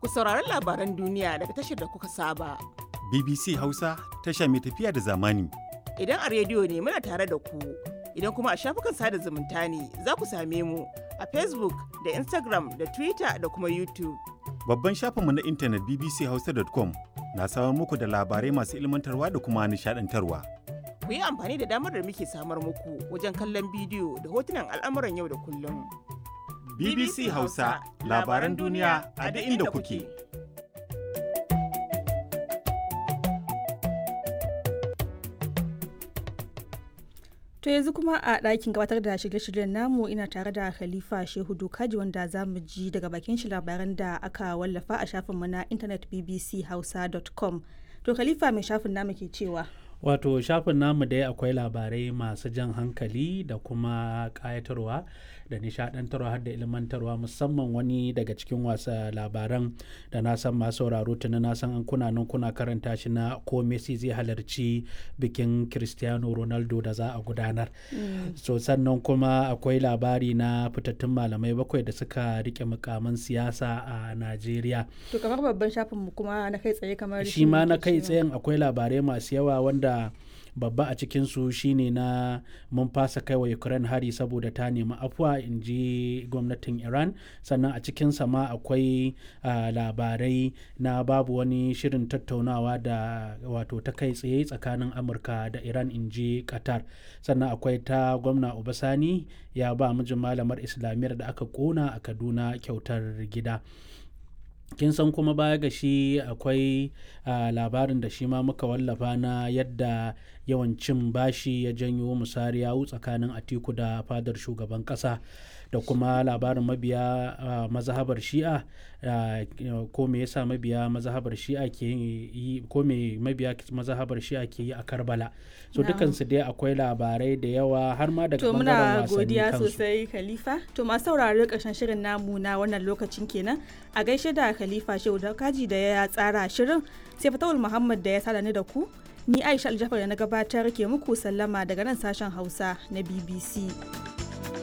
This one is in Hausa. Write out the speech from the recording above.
Ku saurari labaran duniya daga tashar da kuka saba. BBC Hausa tasha mai tafiya da zamani. Idan a rediyo ne muna tare da ku, idan kuma a shafukan sada zumunta ne za ku same mu a Facebook da Instagram da Twitter da kuma YouTube. Babban shafinmu na intanet bbchausa.com na samar muku da labarai masu ilmantarwa da kuma nishadantarwa. Ku yi amfani da damar da muke samar muku wajen kallon bidiyo da hotunan al'amuran yau da kullum. BBC Hausa labaran duniya a duk inda kuke. To yanzu kuma a ɗakin gabatar da shirye-shiryen namu ina tare da Khalifa Shehu Dokaji wanda za mu ji daga bakin shi labaran da aka wallafa a shafinmu na intanet bbchausa.com. To Khalifa mai shafin namu ke cewa. wato shafin namu dai akwai labarai masu jan hankali da kuma kayatarwa da nishadantarwa har da ilmantarwa musamman wani daga cikin wasa labaran da na san masu sauraro tuni na san an kuna nan kuna karanta shi na ko Messi zai halarci bikin Cristiano Ronaldo da za a gudanar so sannan kuma akwai labari na fitattun malamai bakwai da suka rike mukamin siyasa a Najeriya To kamar babban shafin mu kuma na kai tsaye kamar shi ma na kai tsayen akwai labarai masu yawa wanda babba a cikinsu shine na mun fasa kai wa ukraine hari saboda ta nemi afuwa in ji gwamnatin iran sannan a cikinsa ma akwai labarai na babu wani shirin tattaunawa da wato ta kai tsaye tsakanin amurka da iran in ji qatar sannan akwai ta gwamna obasani ya ba mijin malamar islamiyyar da aka kona a kaduna kyautar gida kin san kuma baya ga shi akwai labarin da shi ma muka wallafa na yadda yawan cin bashi ya janyo musari yawu tsakanin atiku da fadar shugaban kasa da kuma labarin mabiya mazhabar shi'a ko me yasa mabiya mazhabar shi'a ke yi ko me mabiya mazhabar shi'a ke yi a karbala so dukansu dai akwai labarai da yawa har ma daga To bangaren muna wasanni godiya kansu sosai Khalifa. To masu sauraro ƙarshen shirin namu na wannan lokacin kenan. A gaishe da Khalifa Shehu da kaji da ya tsara shirin sai Fatawul Muhammad da ya sada ni da ku. Ni Aisha Aljafar da na gabatar ke muku sallama daga nan sashen Hausa na BBC.